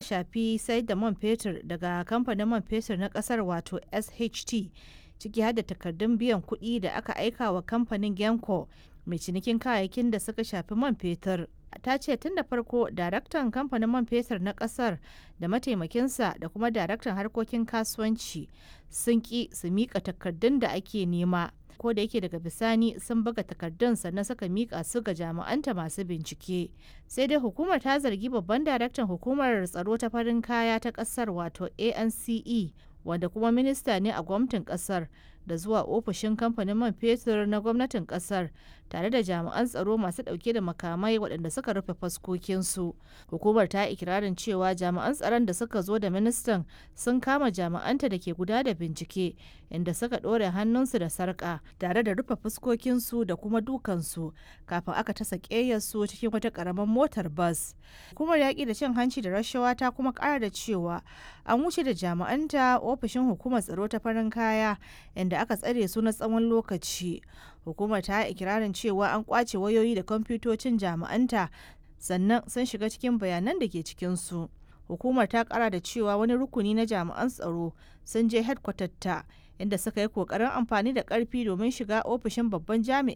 shafi sayar da man fetur daga kamfanin man fetur na kasar wato sht ciki har da takardun biyan kuɗi da aka aika wa kamfanin genco mai cinikin kayayyakin da suka shafi man fetur ta ce tun da farko daraktan kamfanin man fetur na kasar da mataimakinsa da kuma daraktan harkokin kasuwanci sun ki su mika takardun da ake nema ko da yake daga bisani sun buga takardun sannan suka mika su ga jami'anta masu bincike sai dai hukumar ta zargi babban daraktan hukumar tsaro ta farin kaya ta kasar wato ance wanda kuma minista ne a gwamnatin kasar da zuwa ofishin kamfanin man fetur na gwamnatin kasar tare da jami'an tsaro masu dauke da makamai waɗanda suka rufe faskokinsu hukumar ta ikirarin cewa jami'an tsaron da suka zo da ministan sun kama jami'anta da ke guda da bincike inda suka ɗore hannunsu da sarƙa tare da rufe fuskokinsu da kuma dukansu kafin aka tasa ƙeyarsu cikin wata ƙaramin motar bas hukumar yaƙi da cin hanci da rashawa ta kuma ƙara da cewa an wuce da jami'anta ofishin hukumar tsaro ta farin kaya inda aka tsare su na tsawon lokaci hukumar ta ikirarin cewa an kwace wayoyi da kwamfutocin jami'anta sannan sun shiga cikin bayanan da ke cikinsu hukumar ta kara da cewa wani rukuni na jami'an tsaro sun je ta inda suka yi kokarin amfani da karfi domin shiga ofishin babban jami'in